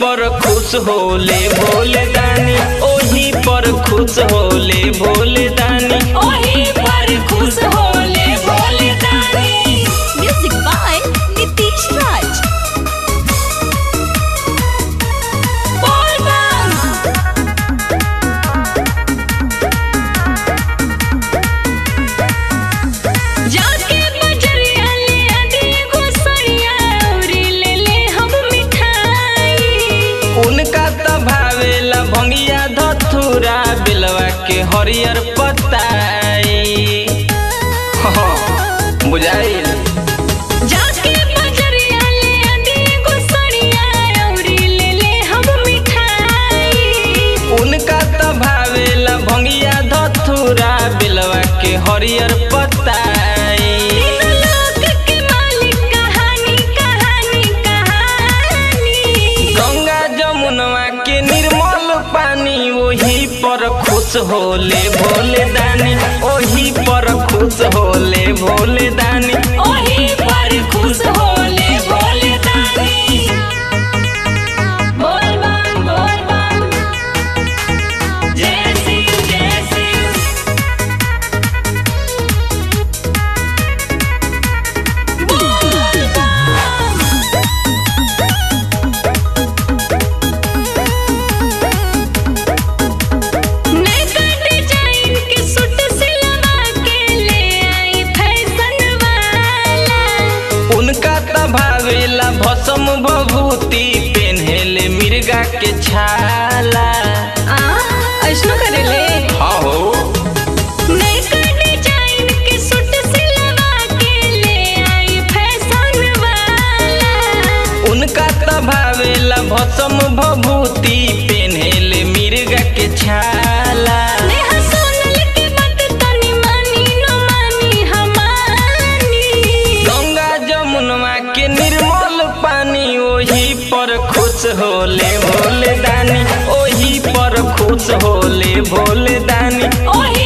पर खुश होले भोले दानी ओही पर खुश होले भोले दानी ओही पर खुश होले भोले दानी Music by Nitish Raj. बोल बम जाके बजरिया ले आदि गोसरिया औरी ले ले हम मिठाई उनका त भावेला भंगिया धथुरा बिलवा के हरियर पताई हाँ, बुझाइल जाके बजरिया ले आदि गोसरिया औरी ले ले हम मिठाई उनका त भावेला भंगिया धथुरा बिलवा के हरियर पताई तीन लोक के मालिक कहानी कहानी कहानी गंगा जमुनवा के निर्मल पानी ओही पर खुश होले भोले दानी ओही पर खुश होले भोले दानी ओही पर खुश होले भोले दानी बोल बम बोल बम जय सिंह जय सिंह बोल बम नैका डिजाइन के सूट सिलवा के ले आई फैशन वाला उनका त भावेला भसम भभूति पेन्हेले मिर्गा के छाला आ ऐसनो करेले हाँ हो नैका डिजाइन के सूट सिलवा के ले आई फैशन वाला उनका त भावेला भसम भभूति पेन्हेले मिर्गा के छाला नेहा सोनल के बात तनी मानी न मानी हमानी गंगा जमुनवा के निर्मल पानी ओही पर खुश होले भोले दानी ओही पर खुश होले भोले दानी ओही